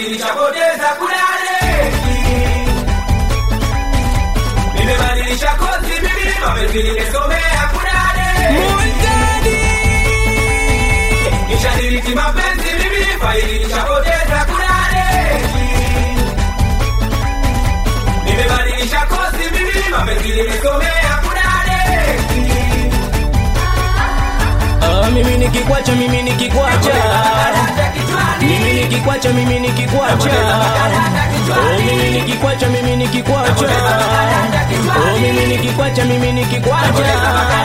nishapoteza kudade nimebadilisha kozi mimi mapenzi nimesomea kudade nishadiriki mapenzi mimi faili nishapoteza kudade nimebadilisha kozi mimi mapenzi nimesomea kudade Ah, mimi nikikwacha mimi nikikwacha mimi nikikwacha mimi nikikwacha oh mimi nikikwacha mimi nikikwacha oh mimi nikikwacha mimi nikikwacha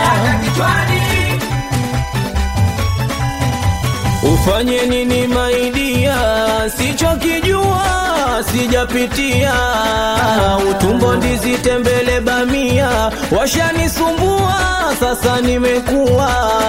ufanye nini maidia sichokijua sijapitia utumbo ndizi tembele bamia washanisumbua sasa nimekuwa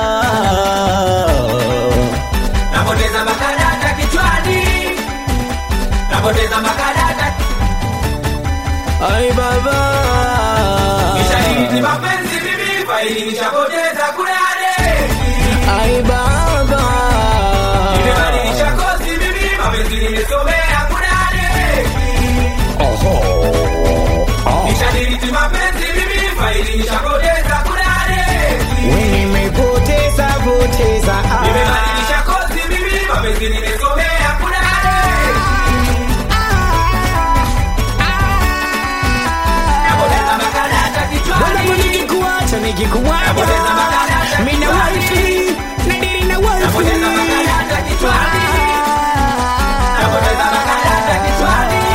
napoteza makadata kichwani napoteza makadata ai baba nishadiriki mapenzi mimi faili nishapoteza kudade ai baba nimebadilisha kozi mimi mapenzi nimesomea kudade nishadiriki mapenzi mimi faili nishapoteza kudade nimepoteza poteza nimebadilisha kozi mimi mapenzi nimesomea kudade napoteza makadata kichwani nikikuacha nikikuacha Napoteza makadata mina kichwani. wifi nadiri na wifi Napoteza makadata kichwani. napoteza makadata kichwani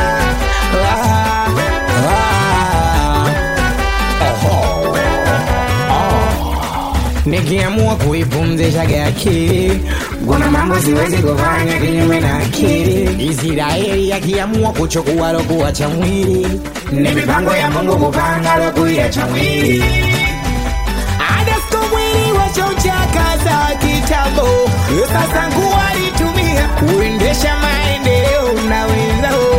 nikiamua kuipumzisha akili kuna mambo siwezi kufanya kinyume na akili israeli akiamua kuchukua lokuwa cha mwili ni mipango ya mungu kupanga lokuiacha mwili adasko mwili wachochakaza kitambo sasa nguo alitumia kuendesha maendeleo na wenzao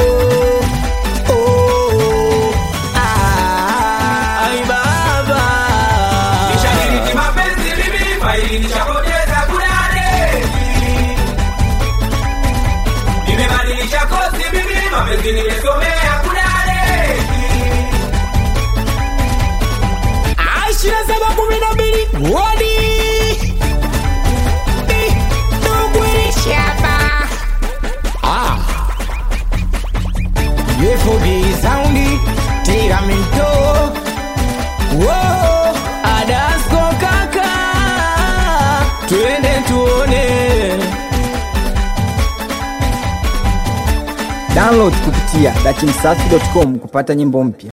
Oh, ah, ai baba nishadiriki mapenzi mimi faili nishapoteza kudade nimebadilisha kozi mimi mapenzi nimesomea kudade ishirini na saba kumi na mbili wodi Shaba. Ah. Yefobi saundi tiramento Whoa, Adasko kaka twende tuone Download kupitia dachimsafi.com kupata nyimbo mpya.